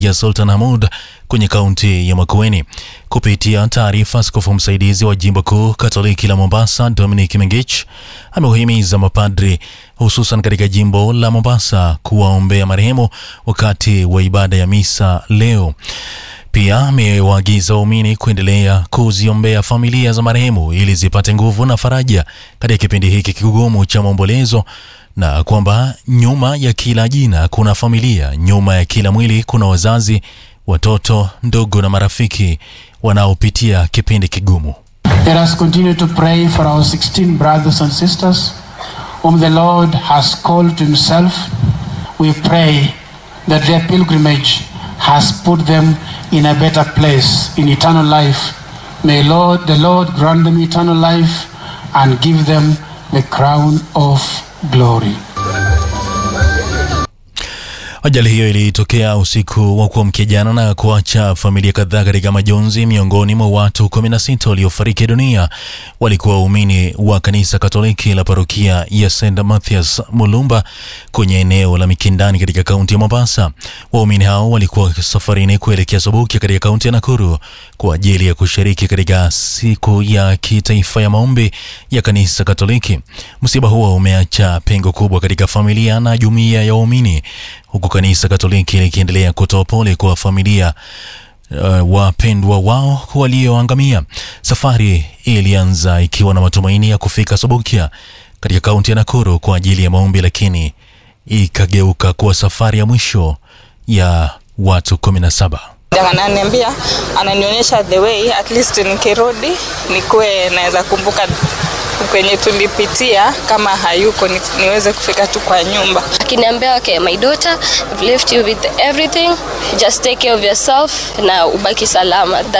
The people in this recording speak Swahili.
ya Sultan Hamud kwenye kaunti ya Makueni. Kupitia taarifa, askofu msaidizi wa jimbo kuu Katoliki la Mombasa Dominic Mengich ameuhimiza mapadri hususan katika jimbo la Mombasa kuwaombea marehemu wakati wa ibada ya misa leo. Pia amewaagiza waumini kuendelea kuziombea familia za marehemu ili zipate nguvu na faraja katika kipindi hiki kigumu cha maombolezo, na kwamba nyuma ya kila jina kuna familia, nyuma ya kila mwili kuna wazazi, watoto, ndugu na marafiki wanaopitia kipindi kigumu. Let us continue to pray for our 16 brothers and sisters whom the Lord has called to himself. We pray that their pilgrimage has put them in a better place in eternal life. May Lord, the Lord grant them eternal life and give them the crown of glory. Ajali hiyo ilitokea usiku wa kuamkia jana na kuacha familia kadhaa katika majonzi. Miongoni mwa watu 16 waliofariki dunia walikuwa waumini wa kanisa Katoliki la parokia ya St Mathias Mulumba kwenye eneo la Mikindani katika kaunti ya Mombasa. Waumini hao walikuwa safarini kuelekea Sobukia katika kaunti ya Nakuru kwa ajili ya kushiriki katika siku ya kitaifa ya maombi ya kanisa Katoliki. Msiba huo umeacha pengo kubwa katika familia na jumuiya ya waumini huku kanisa Katoliki likiendelea kutoa pole kwa familia uh, wapendwa wao walioangamia. Safari ilianza ikiwa na matumaini ya kufika Sobukia katika kaunti ya Nakuru kwa ajili ya maombi, lakini ikageuka kuwa safari ya mwisho ya watu kumi na saba. Ananiambia, ananionyesha the way at least nikirudi nikuwe naweza kumbuka kwenye tulipitia, kama hayuko ni, niweze kufika tu kwa nyumba. akiniambia okay, my daughter I've left you with everything just take care of yourself na ubaki salama That